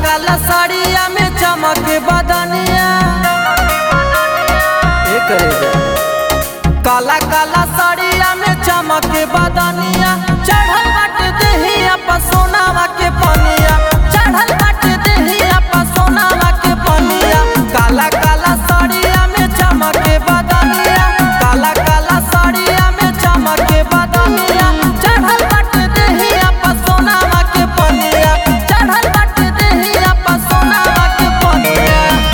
काला साड़िया में चमक बदनिया ए करे जा। काला काला साड़िया में चमक बदनिया चढ़ल बाटे देहिया पर सोनावा के पनिया चढ़ल बाटे देहिया पर सोनावा के पनिया काला काला साड़िया में चमक बदनिया काला काला साड़िया में चमक बदनिया चढ़ल बाटे देहिया पर सोनावा के पनिया चढ़ल बाटे देहिया पर सोनावा के पनिया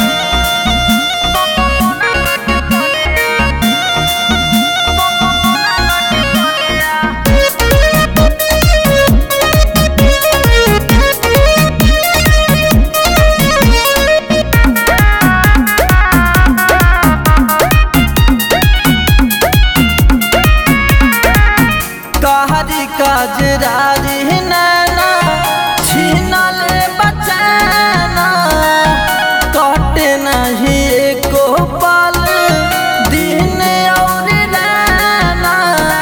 कहरी कजरारी नैना छीनल बचाना कटे नहीं एको पल दिन और नैना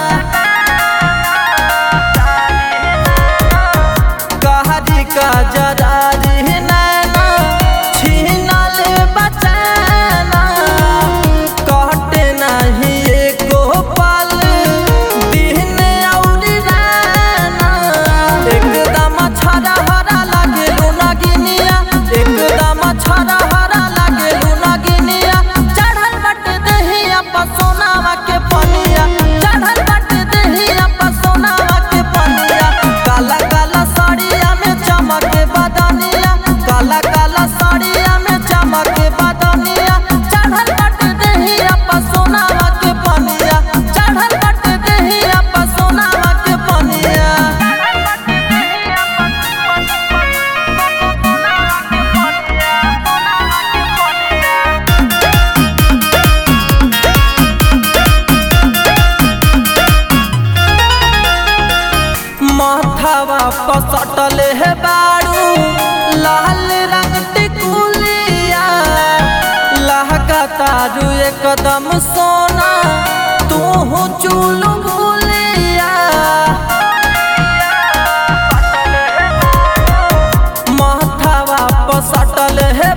कहरी कजरारी नैना छीनल बचाना कटे नहीं एको पल दिन और राना एकदम छरा हरा लागे लुनगिनिया एकदम छरा हरा लागे लुनगिनिया चढ़ल बट दहिया पसोनावा के पनिया चढ़ल बट दहिया पसोनावा के पनिया काला काला साड़िया में चमक बदनिया काला काला साड़िया में चमक बदनिया चढ़ल बट दहिया पसोनावा के पनिया चढ़ल बट दहिया पसोनावा के पनिया माथावा पसटल है बारू लाल रंग टिकुलिया लहका तारू एकदम सोना तू चूल भूलिया माथावा पसटल है